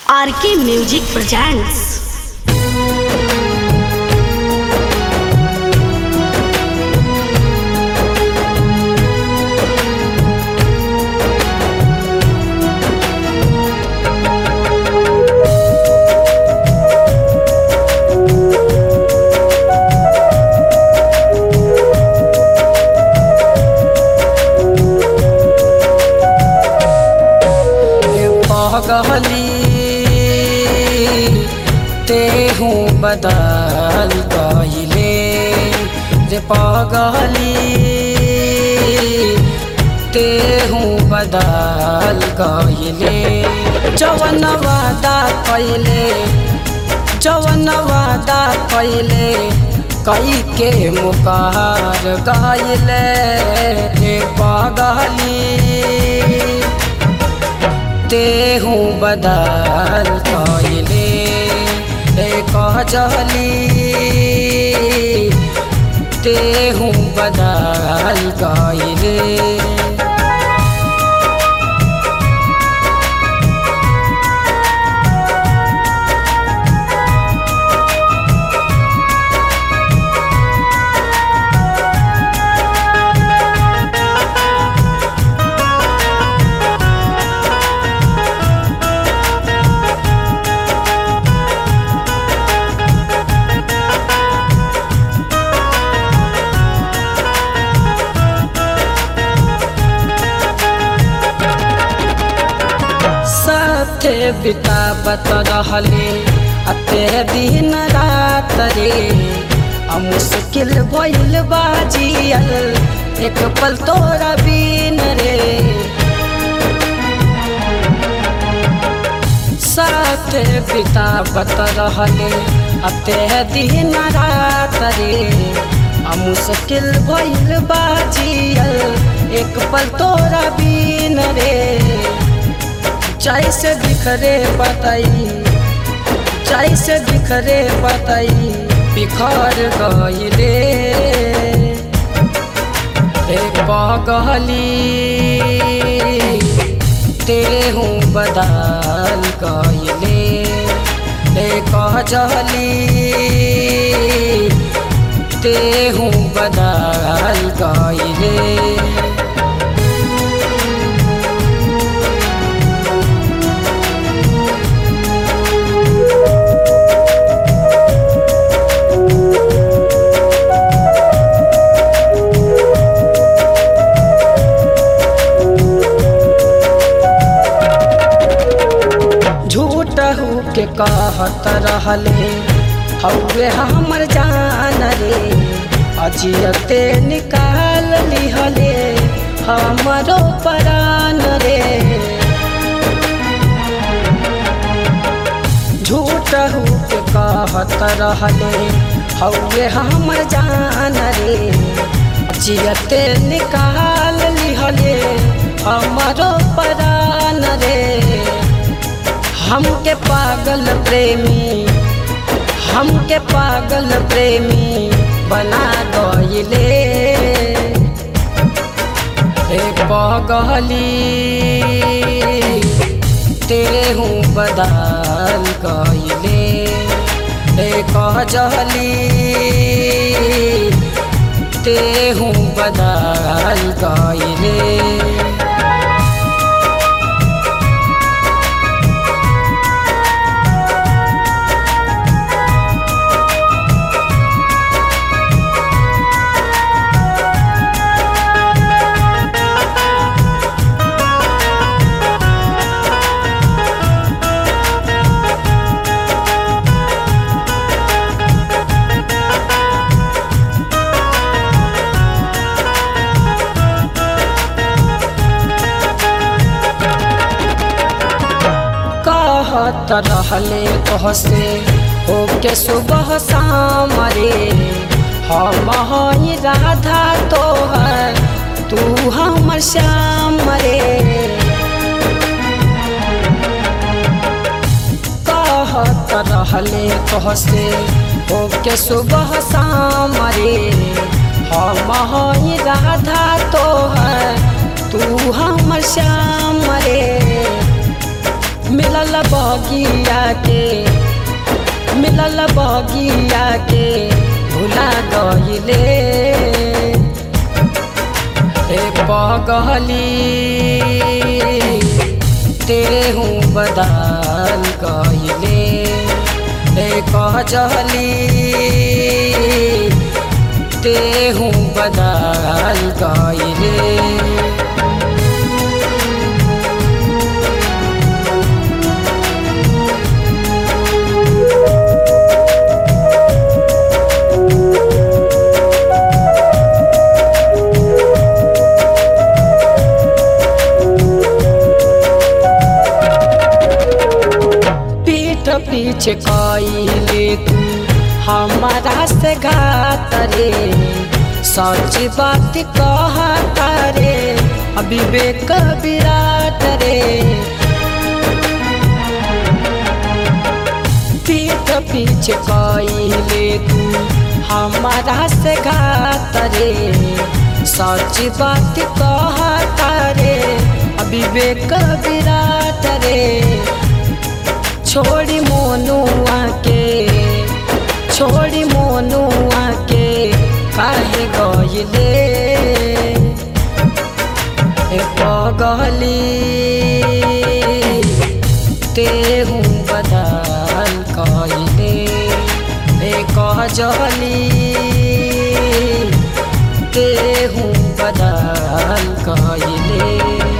RK music presents पगली तेहू बदल गईले रे पगली तेहू बदल गईले जवन वादा कैले जवन वादा कैले कई के मुकार गईले रे पगली तेहू बदल कैले एक जली तेहू बदल कैले साथे बितावत रहले अते दिन रात रे आ मुश्किल भइल बाजियल एक पल तोरा बिन रे साथे बितावत रहले अते दिन रात रे आ मुश्किल भइल बाजियल एक पल तोरा बिन रे जैसे बिखरे बताई जैसे बिखरे बताई बिखर गईले एक बगली तेहू बदल गईले एक जली तेहू बदल गईले झूठ के कहत रहले हौवे हमर जान रे अजियते निकाल लिहले हमरो परान रे झूठ के कहत रहले हौवे हमर जान रे अजियते निकाल लिहले हमरो परान रे हमके पागल प्रेमी हमके पागल प्रेमी बना गईले एक पगली तेहू बदल गईले एक जली तेहू बदल गईले कहत रहले तोहसे होके सुबह शाम रे हम हई राधा तोहर तू हमर श्याम रे कहत रहले तोहसे होके सुबह शाम रे हम हई राधा तोहर तू हमर श्याम रे मिलल बगिया के मिलल बगिया के भुला गइले ए पगली तेहू बदाल गइले ए कजली तेहू बदाल गइले पीठ पीछे कइले तू हमारा से घात रे सच बात कहता रे विवेक विराट रे पीठ पीछे कइले तू हमारा से घात रे सच बात कहता रे विवेक विराट रे छोड़ी मोनुआ के छोड़ी मोनुआ के काहे गइले ए पगली तेहू बदाल कइले ए कजली तेहू बदाल कइले